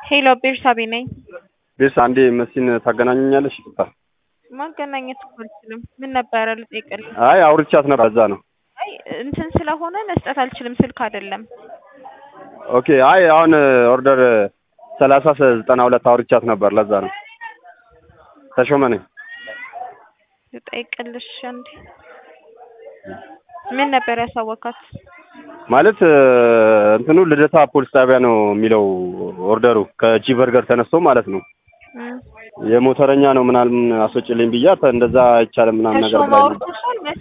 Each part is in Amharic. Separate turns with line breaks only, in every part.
ሄሎ ቤርሳቤ ነኝ።
ቤርሳ አንዴ መሲን ታገናኘኛለሽ? ይቅርታ።
ማገናኘት እኮ አልችልም። ምን ነበረ ልጠይቅልህ?
አይ አውርቻት ነበር፣ እዛ ነው።
አይ እንትን ስለሆነ መስጠት አልችልም፣ ስልክ አይደለም።
ኦኬ። አይ አሁን ኦርደር ሰላሳ ዘጠና ሁለት አውርቻት ነበር፣ ለዛ ነው። ተሾመ ነኝ።
ልጠይቅልሽ አንዴ። ምን ነበር ያሳወካት?
ማለት እንትኑ ልደታ ፖሊስ ጣቢያ ነው የሚለው ኦርደሩ ከጂ በርገር ተነስቶ ማለት ነው።
እም፣
የሞተረኛ ነው ምናምን አስወጭልኝ ብያት እንደዛ አይቻልም ምናምን ነገር
ተሾመ
ብላኝ ነበር።
አውርቶሻል መስ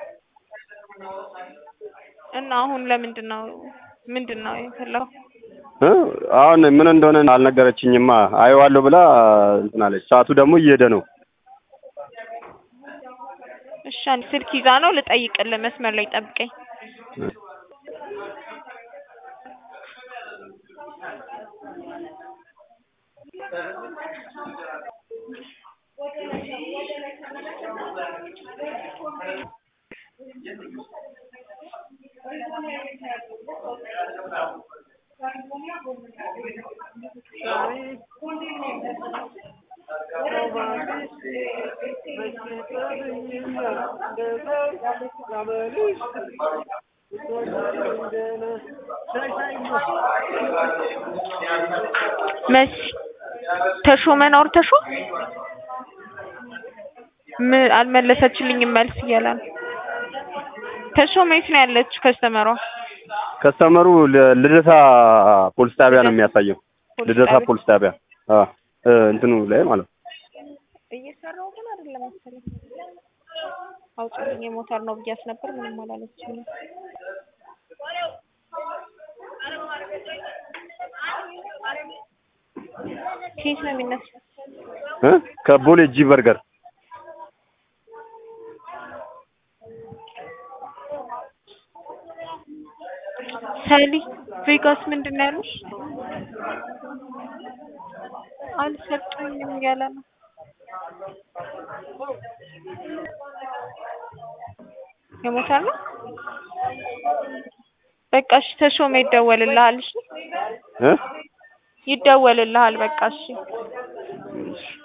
እና አሁን ለምንድን ነው ምንድን ነው የፈለገው?
እ? አሁን ምን እንደሆነ አልነገረችኝማ። አየዋለሁ ብላ እንትን አለች። ሰዓቱ ደግሞ እየሄደ ነው።
እሺ አንድ ስልክ ይዛ ነው ልጠይቅልህ። መስመር ላይ ጠብቀኝ። መሲ ተሾመን አውርተሽው ምን አልመለሰችልኝም መልስ እያለ ነው። ተሾመ የት ነው ያለችው ከስተመሯ?
ከስተመሩ ል- ልደታ ፖሊስ ጣቢያ ነው የሚያሳየው።
ፖሊስ
ልደታ
ጣቢያ?
ፖሊስ ጣቢያ አ እ እንትኑ ላይ ማለት ነው።
እየሰራው ግን አይደለም መሰለኝ። አውጪልኝ የሞተር ነው ብያት ነበር። ምንም አላለችኝም። ከየት ነው የሚነሳው?
እ ከቦሌ ጂ በርገር
ሰሊ ቬጋስ ምንድን ነው ያሉሽ? አልሰጡኝም እያለ ነው። የሞተር ነው በቃ እሺ። ተሾመ ይደወልልሃል። እሺ
እ
ይደወልልሃል። በቃ እሺ።
እሺ